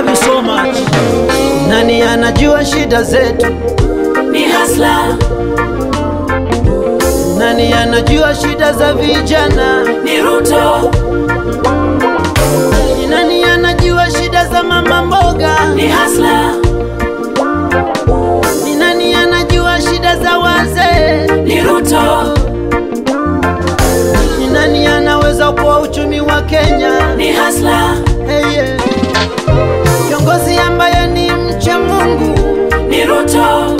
love you so much. Nani anajua shida zetu? ni hasla Nani anajua shida za vijana? ni ruto Ni nani anajua shida za mama mboga? ni hasla Ni nani anajua shida za wazee? ni ruto Ni nani anaweza kuwa uchumi wa Kenya? ni hasla Hey, yeah. Kiongozi ambaye ni mcha Mungu ni ruto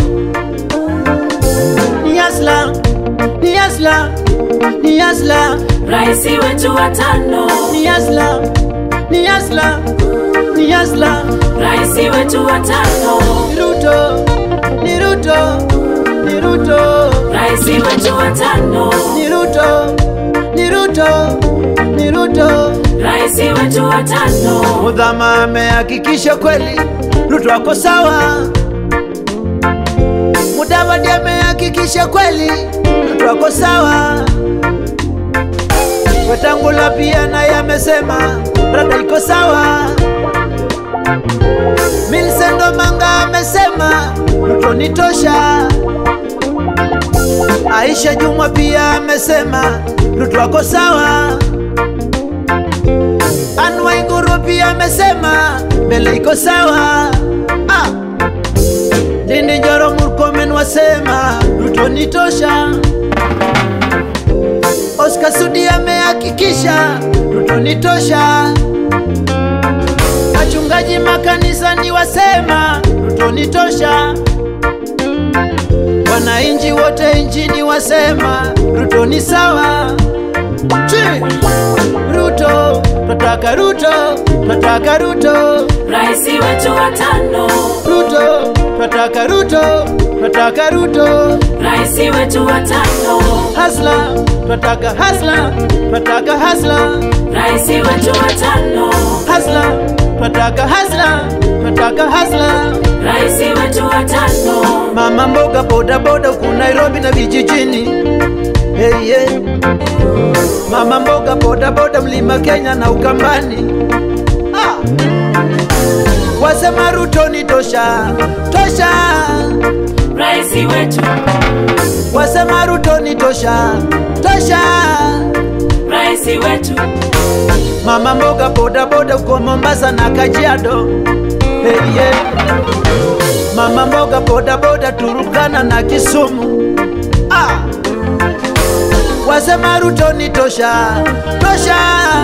ni Asla, ni Asla, ni Asla, raisi wetu wa tano ni Asla, ni Asla, ni Asla, raisi wetu wa tano ni Ruto, ni Ruto, ni Ruto, raisi wetu wa tano ni Ruto, ni Ruto, ni Ruto. raisi wetu wa tano Mudhama amehakikisha kweli Ruto ako sawa. Mudavadi amehakikisha kweli Ruto ako sawa. Wetangula pia naye amesema rada iko sawa. Millicent Omanga amesema Ruto ni tosha. Aisha Jumwa pia amesema Ruto ako sawa. Anne Waiguru pia amesema mbele iko sawa. Ah. Ndindi Njoro Murkomen wasema Ruto ni tosha. Oscar Sudi amehakikisha Ruto ni tosha. Wachungaji makanisani wasema Ruto ni tosha. Wananchi wote nchini wasema Ruto ni sawa. Chi! Ruto, twataka Ruto, twataka Ruto, raisi wetu wa tano Ruto, twataka Ruto, twataka Ruto, raisi wetu wa tano hasla, twataka hasla, twataka hasla, raisi wetu wa tano hasla, twataka hasla, twataka hasla. raisi wetu wa tano Mama mboga boda boda huku Nairobi na vijijini. Hey, yeah. Mama mboga boda boda mlima Kenya na Ukambani. Ah. Wasema Ruto ni tosha, tosha. raisi wetu Wasema Ruto ni tosha, tosha. raisi wetu Mama mboga boda boda huko Mombasa na Kajiado. Hey, yeah. Mama mboga boda boda Turukana na Kisumu. Ah. Wasema Ruto ni tosha, tosha.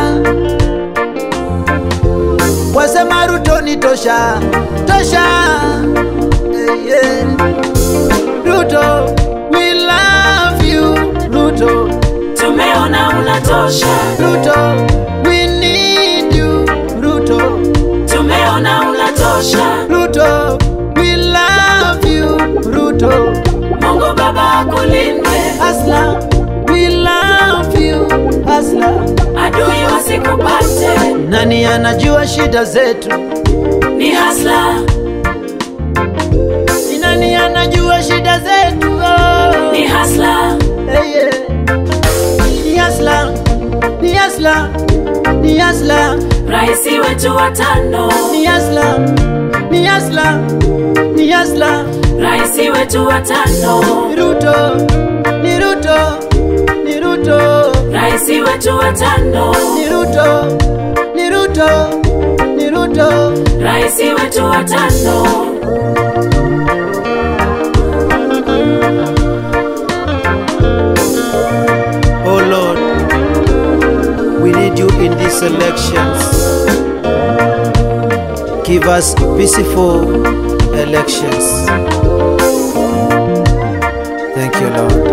Wasema Ruto ni tosha, tosha. Hey, yeah. Ruto, we love you. Ruto, tumeona unatosha Ruto, we need you. Ruto, tumeona unatosha Ruto, we love you. Ruto, mungu baba akulinde Asla, we love you. Asla, adui wasikupate nani anajua shida zetu? ni hasla Ni nani anajua shida zetu? Oh. ni hasla Hey, yeah. Ni Asla, ni Asla, ni Asla, raisi wetu wa tano ni Asla, ni Asla, ni Asla. raisi wetu wa tano Ni Ruto, ni Ruto, ni Ruto, raisi wetu wa tano ni Ruto, ni Ruto, ni Ruto. raisi wetu wa tano Oh Lord, we need you in these elections. Give us peaceful elections. Thank you, Lord.